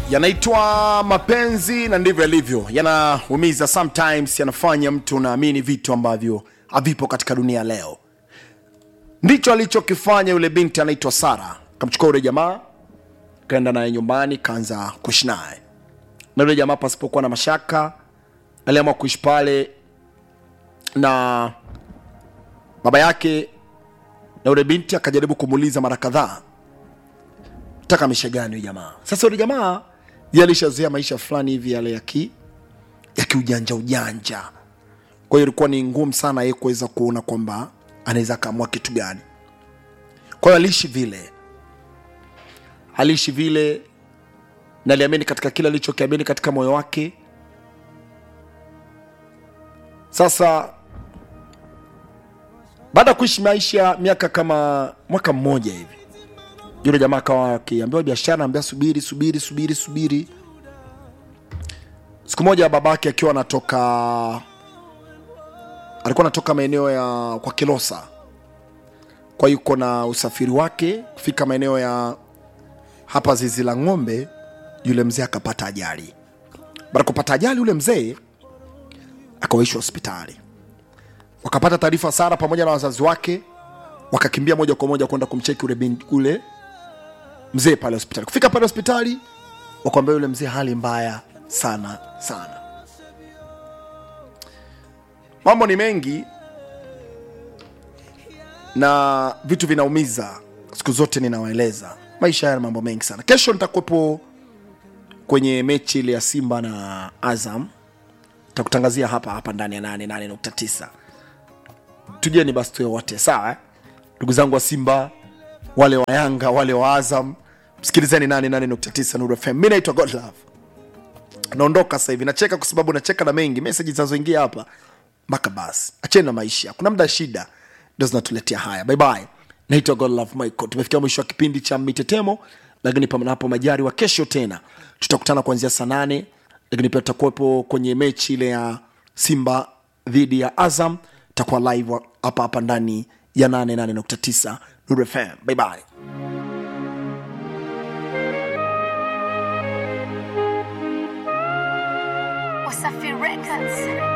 yanaitwa mapenzi na ndivyo yalivyo yanaumiza sometimes yanafanya mtu unaamini vitu ambavyo havipo katika dunia leo ndicho alichokifanya yule binti anaitwa sara kamchukua yule jamaa kaenda naye nyumbani kaanza kuishi naye na yule jamaa pasipokuwa na mashaka aliamua kuishi pale na baba yake na yule binti akajaribu kumuuliza mara kadhaa taka maisha gani huyu jamaa sasa yule jamaa yeye alishazoea maisha fulani hivi yale ya ki ya kiujanja ujanja kwa hiyo ilikuwa ni ngumu sana yeye kuweza kuona kwamba anaweza akaamua kitu gani kwa hiyo aliishi vile aliishi vile na aliamini katika kile alichokiamini katika moyo wake sasa baada ya kuishi maisha miaka kama mwaka mmoja hivi yule jamaa akawa akiambiwa biashara ambia subiri subiri subiri subiri siku moja babake akiwa anatoka alikuwa anatoka maeneo ya kwa kilosa kwa yuko na usafiri wake kufika maeneo ya hapa zizi la ng'ombe yule mzee akapata ajali baada ya kupata ajali yule mzee akawaishwa hospitali wakapata taarifa sara pamoja na wazazi wake wakakimbia moja kwa moja kwenda kumcheki ule, bin- ule mzee pale hospitali kufika pale hospitali wakwambia yule mzee hali mbaya sana sana mambo ni mengi na vitu vinaumiza siku zote ninawaeleza maisha haya mambo mengi sana kesho nitakuwepo kwenye mechi ile ya simba na azam takutangazia hapa hapa ndani ya 88.9 tujeni basi tuwe wote sawa eh? ndugu zangu wa simba wale wa yanga wale wa azam msikilizeni 88.9 Nuru fm mi naitwa godlove naondoka sasa hivi nacheka kwa sababu nacheka na mengi meseji zinazoingia hapa mpaka basi acheni na maisha kuna muda shida ndo zinatuletea haya bye bye naitwa godlove michael tumefikia mwisho wa kipindi cha mitetemo lakini panapo majari wa kesho tena tutakutana kuanzia saa nane lakini pia tutakuwepo kwenye mechi ile ya simba dhidi ya azam takuwa live wa- hapa hapa ndani ya 88.9 Nuru fm bye bye Wasafi Records.